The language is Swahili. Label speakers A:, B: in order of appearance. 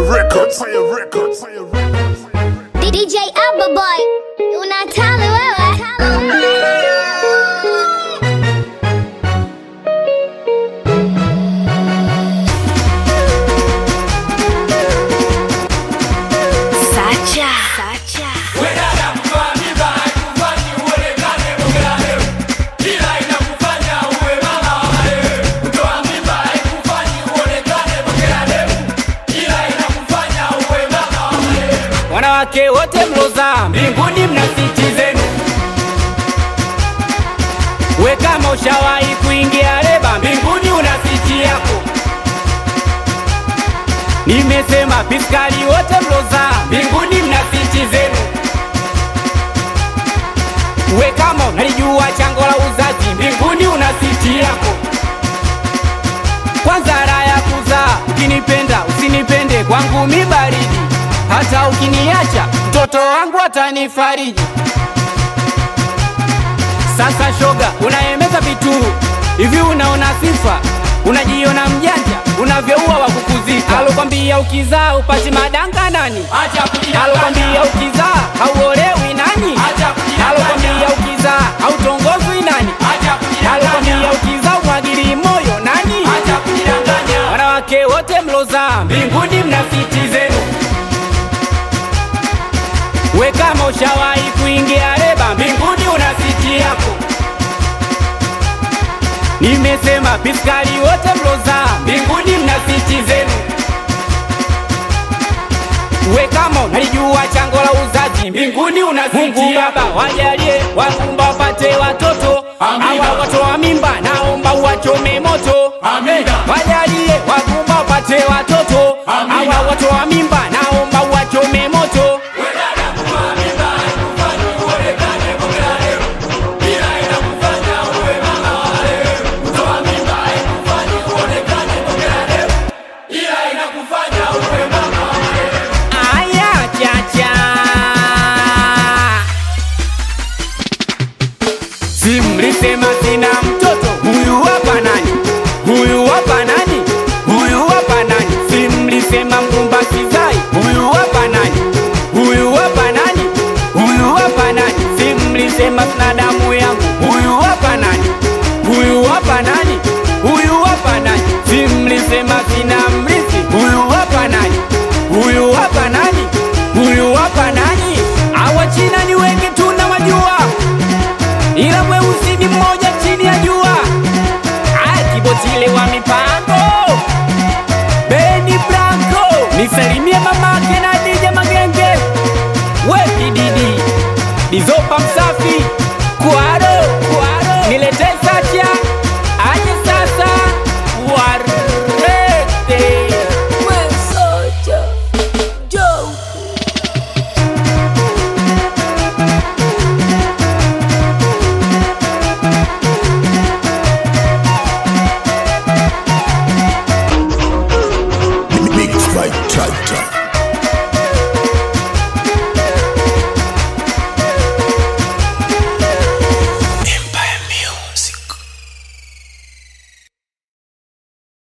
A: Records. Empire Records. Empire Records.
B: DJ Alba Boy, unatali wewe. Sacha. Sacha.
C: Wanawake wote mloza mbinguni mna siti zenu. We kama ushawahi kuingia leba mbinguni una siti yako. Nimesema piskali wote mloza mbinguni mna siti zenu. We kama unalijua chango la uzazi mbinguni una siti yako. Kwanza raha ya kuzaa, ukinipenda usinipende, kwangu mi baridi. Hata ukiniacha mtoto wangu atanifariji. Sasa shoga, unaemeza vitu hivi, unaona sifa, unajiona mjanja, unavyoua wa kukuzika. Alokwambia ukizaa upati madanga nani? Alokwambia ukizaa hauolewi nani? Alokwambia ukizaa hautongozwi nani? Alokwambia ukizaa umwagili moyo nani? Wanawake wote mlozaa mbinguni mna siti zenu. We kama ushawahi kuingia leba mbinguni una siti yako. Nimesema piskali wote mlozaa mbinguni mna siti zenu. We kama unalijua chango la uzazi mbinguni una siti Mungu Baba wajalie wakumba wapate watoto awa watoa mimba naomba uwachome moto wajalie wakumba wapate watoto awa watoa mimba naomba uwachome moto Aya chacha Si mlisema sina mtoto Huyu hapa nani? Huyu hapa nani? Huyu hapa nani? Si mlisema mgumba kizai Huyu hapa nani? Huyu hapa nani? Huyu hapa nani? Si mlisema sina damu yangu Huyu hapa nani? Huyu hapa nani? Huyu hapa nani? Si mlisema sina mrithi Huyu hapa nani? Huyu hapa nani? Huyu hapa nani? Hawa China ni wengi tunawajua, ila weusi ni mmoja chini ya jua. Aya, Kibotile wa mipango, Beni Blanco, nisalimie mamake na